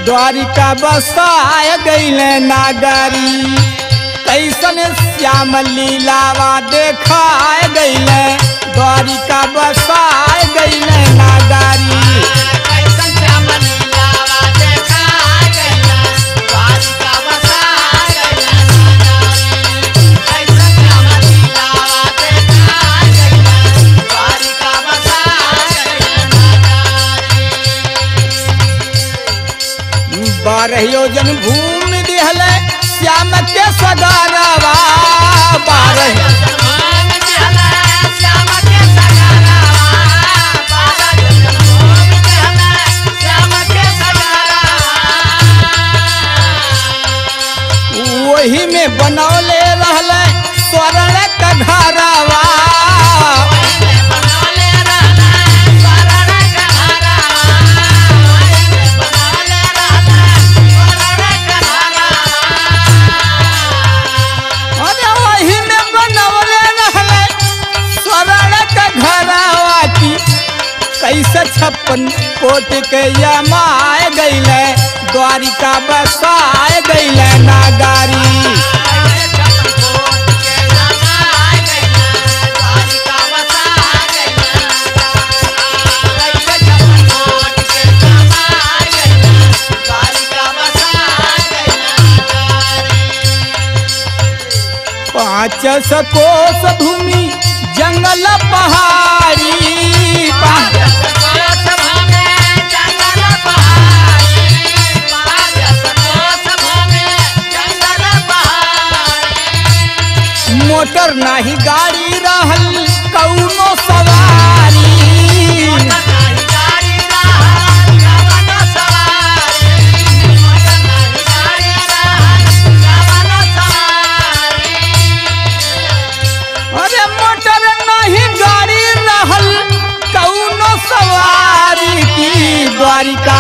द्वारिका बसाय गईले नागरी कैसन श्याम लीलावा देखाय गईले द्वारिका बसाय गईले नागरी बारह योजन भूमि दिहले श्याम के सगारवा बारह वही में बनौले रहले स्वर्ण का घरवा अरे वही में बनौले रहले स्वर्ण का घरवा की कैसे छप्पन कोट के यमाए गईले द्वारिका बसाए गईले नागारी पाँच सकोस भूमि जंगल पहाड़ी पा- मोटर नाही गाड़ी रहल कौनो सवारी अरे मोटर नहीं गाड़ी रहल कौनो सवारी की द्वारिका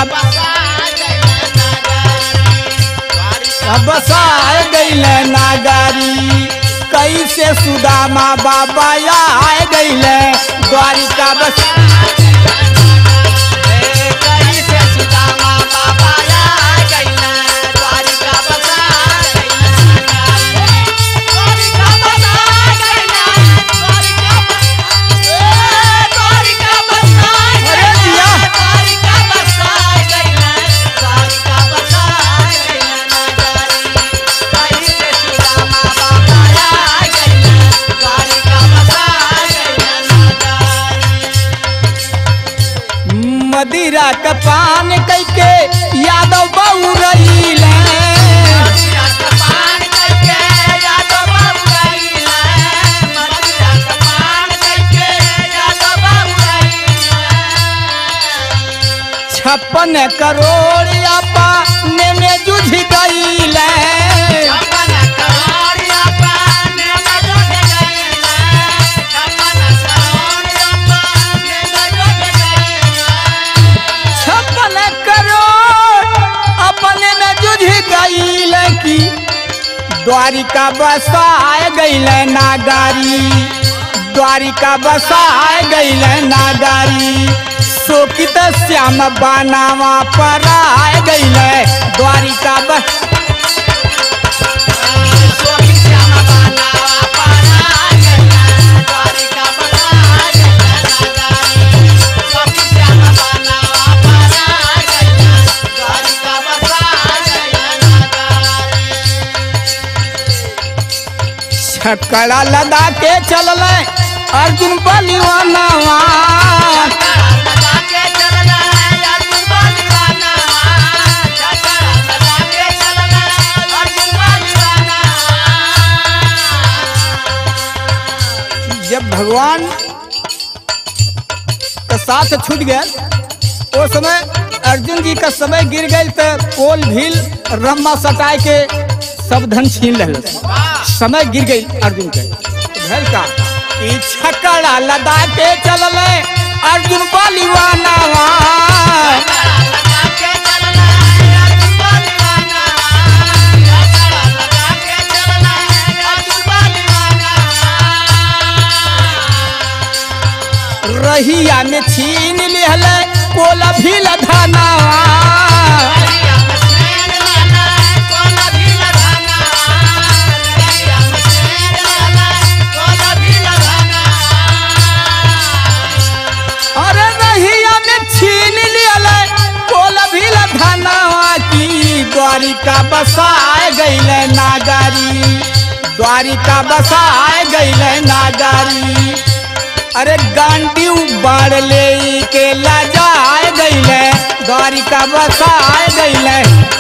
बसाए गईले नागारी कैसे सुदामा बाबा आए गईले द्वारिका बस अरे दिया मदिरा के पान कैके यादव बऊ रहीले छप्पन करोड़ आपा ने में जुझ गईले छप्पन करोड़ अपने में जुझ गईले की द्वारिका बसाए गईले नागारी द्वारिका बसाए गईले नागारी शोकित श्याम बानावा पर आए गईले द्वारिका बस छकड़ा लगा के चलल अर्जुन बलिवानवा जब भगवान का साथ छूट गया वो समय अर्जुन जी का समय गिर गई तो पोल भील रम्मा सटाए के सब धन छीन रहे समय गिर गई अर्जुन के तो भैल का ई छकड़ा लदा के चलल अर्जुन बलिवाना रहिया में छीन लिहल पोल भील धनावा द्वारिका बसाए गईले नागारी द्वारिका बसाए गईले नागारी अरे गांडी बाढ़ ले के लजाए गईले द्वारिका बसाए गईले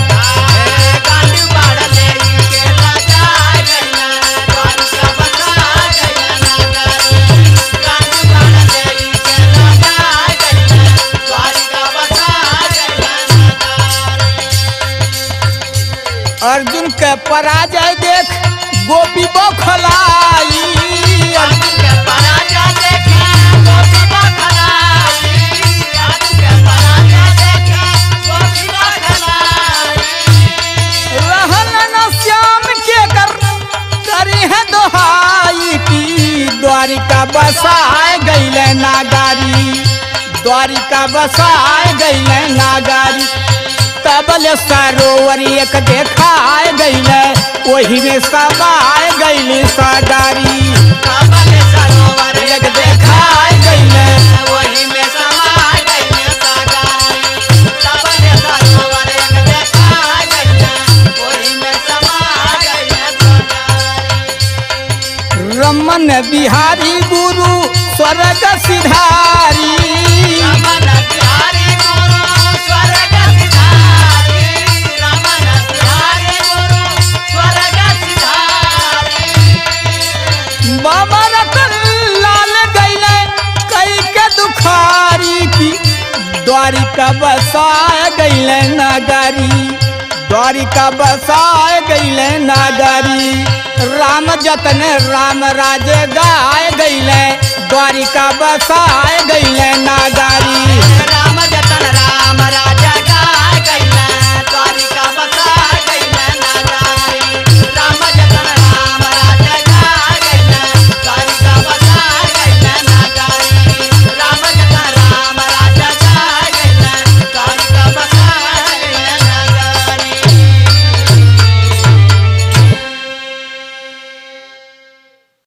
अर्जुन के पराजय देख गोपी बौखलाई रहन न श्याम के कर करी है दोहाई की द्वारिका बसाए गईले नागारी द्वारिका बसाए गईले नागारी तबल सरोवर एक देखाए गईले वही में समाए गईली सागारी एक देखाए गईले वही में समा गई सागारी सबने सरोवर एक देखा गई वही में समा गई सागारी रमन बिहारी गुरु स्वर्ग सिधारी रमन बिहारी गुरु स्वर्ग सिधारी रमन बिहारी गुरु स्वर्ग सिधारी बाबा रतन लाल गईले कई के दुखारी की द्वारिका बसाए गईले नागारी द्वारिका बसाए गईले नागारी राम जतन राम राज गाए गईले द्वारिका बसाए गईले नागारी